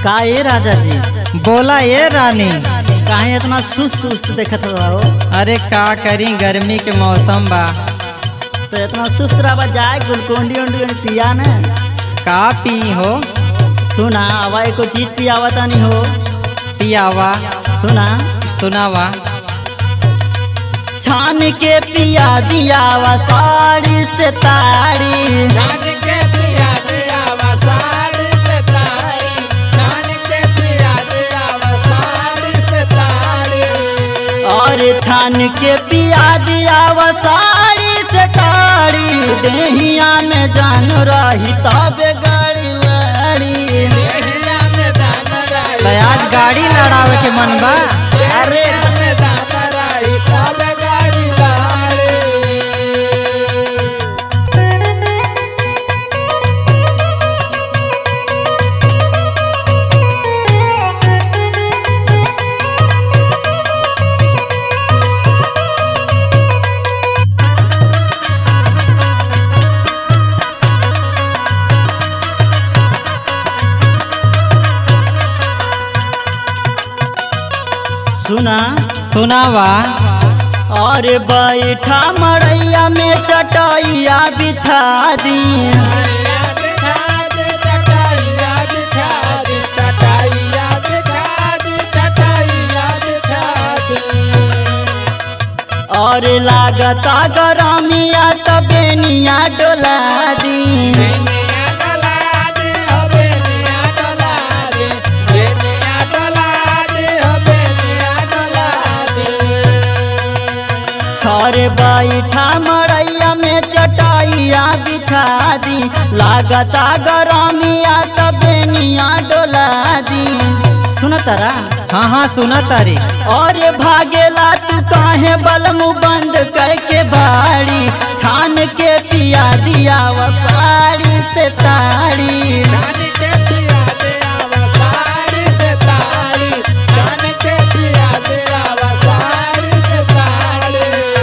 का ये राजा जी बोला ये रानी काहे इतना सुस्त उस्त देखत रहो अरे का करी गर्मी के मौसम बा तो इतना सुस्त रहा जाए गुलकोंडी उंडी उंडी पिया ने का पी हो सुना आवा एको चीज पियावा तानी हो पियावा सुना सुनावा छान के पिया दियावा साड़ी से ताड़ी छान के पिया दिया वसाड़ी से तारी छान के पिया दिया वसाड़ी से तारी और छान के पिया दियावा साड़ी से ताड़ी देहिया में जान रही तब गाड़ी लड़ी देहिया में दान राई तो आज गाड़ी लड़ावे के मन बा अरे में दान राई तब गाड़ी लाड़ी सुना सुनावा और बैठा मड़ैया में चटैया बिछा दी चटाइया बिछा दे चटाइया बिछा दे चटाइया बिछा दे चटाइया बिछा दे और लागता गरमिया तबेनिया डोला दी बेनिया डोला दे हो बेनिया डोला दे बेनिया डोला दे हो बेनिया डोला दे और बैठा मड़ैया में चटैया बिछा दी लागता गरमिया तबेनिया डोला दी सुन तारा हाँ हाँ सुना तारी और भागेला तू काहे बलमु बंद करके बाड़ी छान के पिया दिया वो साड़ी से ताड़ी छान के पिया दे आवा साड़ी से ताड़ी छान के पिया दे आवा साड़ी से ताड़ी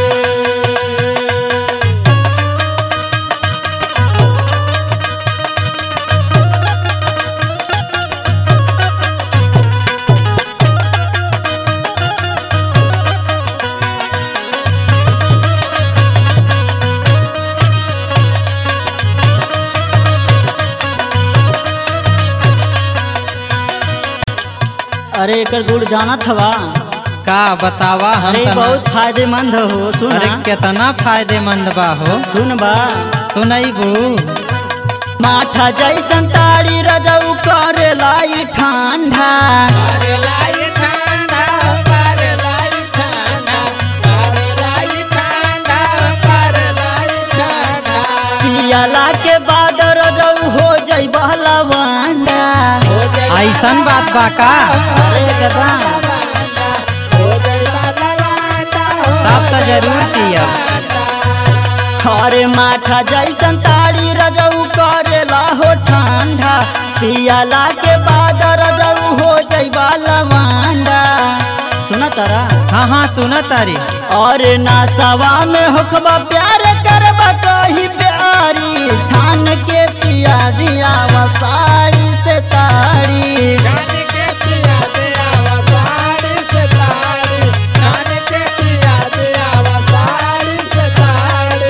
अरे एकर गुड़ जानत हवा का बतावा हम अरे तना- बहुत फायदेमंद हो सुन अरे कितना फायदेमंद बा हो सुन बा सुनैबू माठा जैसन ताड़ी रजऊ करेला ई ठंडा अरे लाई ठंडा अरे लाई ठंडा अरे लाई ठंडा अरे लाई ठंडा पियला के बाद रजऊ हो जई बहलवांडा हो जाए ऐसन बात बा का अरे कदा हो जाए लवांडा हो तब तो जरूर पिया अरे माठा जैसन ताड़ी रजऊ करेला हो ठंडा पियला के बाद रजऊ हो जइबा लवांडा सुन तारा हाँ हाँ सुना तारी और नासवा में होखबा प्यार करबा कही प्यारी छान के पिया दिया वो साड़ी से ताड़ी छान के पिया दे आवा साड़ी से ताड़ी छान के पिया दे आवा साड़ी से ताड़ी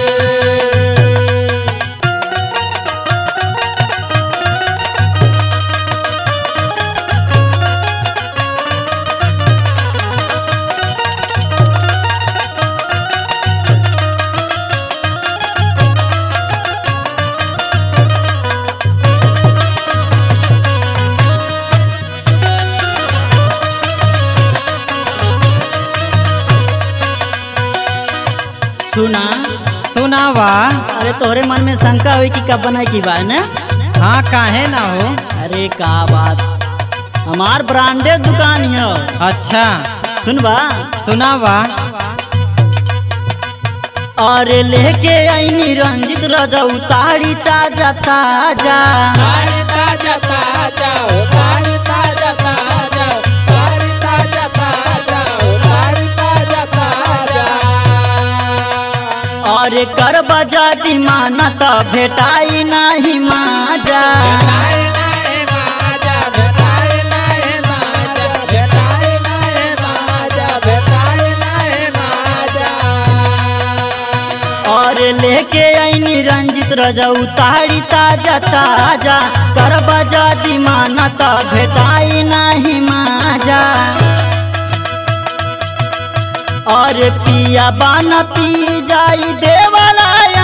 सुना सुनावा अरे तोहरे मन में शंका हुई कि कब बनाई की बात ना हाँ काहे ना हो अरे का बात हमार ब्रांडेड दुकान है अच्छा सुनबा सुनावा अरे लेके आईनी रंजित रजऊ ताड़ी ताजा ताजा ताड़ी ताजा ताजा ओ ताड़ी ताजा ताजा ताड़ी ताजा ताजा ओ ताड़ी ताजा ताजा अरे कर बजा माना त भेटाई नाही माजा भेटाई नाही माजा भेटाई नाही माजा भेटाई नाही माजा भेटाई नाही माजा और लेके आईनी रंजित रजा उतारी ताजा ताजा करबा जादी मानता भेटाई नाही माजा और पिया बाना पी जाई देवाला